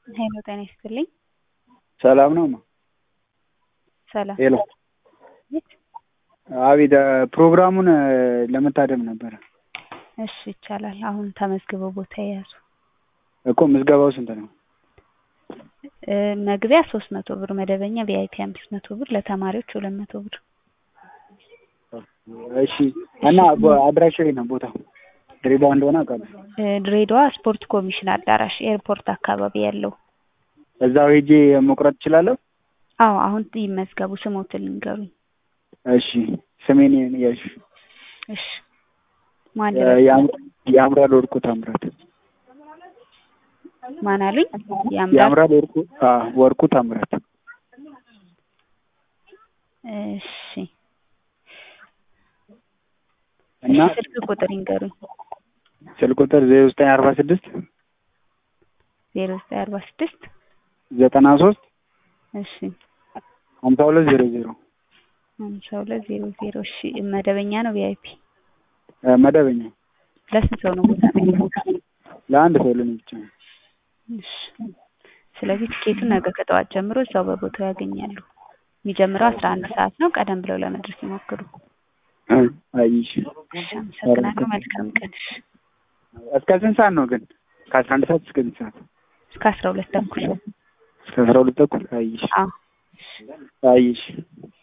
ሄሎ ጤና ይስጥልኝ። ሰላም ነው? ሰላም ሄሎ አቤት ፕሮግራሙን ለመታደም ነበረ እሺ ይቻላል። አሁን ተመዝግበው ቦታ የያዙ እኮ ምዝገባው ስንት ነው? እ መግቢያ ሶስት መቶ ብር መደበኛ ቪአይፒ አምስት መቶ ብር ለተማሪዎች ሁለት መቶ ብር እሺ እና አድራሻው የት ነው ቦታው? ድሬዳዋ እንደሆነ አውቃለሁ። እ ድሬዳዋ ስፖርት ኮሚሽን አዳራሽ ኤርፖርት አካባቢ ያለው እዛው ሄጄ መቁረጥ እችላለሁ? አዎ አሁን ይመዝገቡ ስሞትን ልንገሩኝ እሺ ስሜን ያዥ እሺ ማን ያምራል ወርቁ ታምራት ማን አሉኝ ያምራል ያምራል ወርቁ አዎ ወርቁ ታምራት እሺ እና ስልክ ቁጥር ይንገሩኝ ስልክ ቁጥር ዜሮ ዘጠኝ አርባ ስድስት ዜሮ ዘጠኝ አርባ ስድስት ዘጠና ሶስት እሺ ሀምሳ ሁለት ዜሮ ዜሮ ሀምሳ ሁለት ዜሮ ዜሮ እሺ መደበኛ ነው ቪአይፒ መደበኛ ለስንት ሰው ነው ቦታ ነው ለአንድ ሰው ለኔ ብቻ ነው። እሺ ስለዚህ ቲኬቱን ነገ ከጠዋት ጀምሮ እዛው በቦታው ያገኛሉ። የሚጀምረው አስራ አንድ ሰዓት ነው። ቀደም ብለው ለመድረስ ይሞክሩ። አይሽ እሺ አመሰግናለሁ። መልካም ቀን። እሺ እስከ ስንት ሰዓት ነው ግን? ከአስራ አንድ ሰዓት እስከ ስንት ሰዓት? እስከ አስራ ሁለት ተኩል እስከ አስራ ሁለት ተኩል አይሽ አዎ አይሽ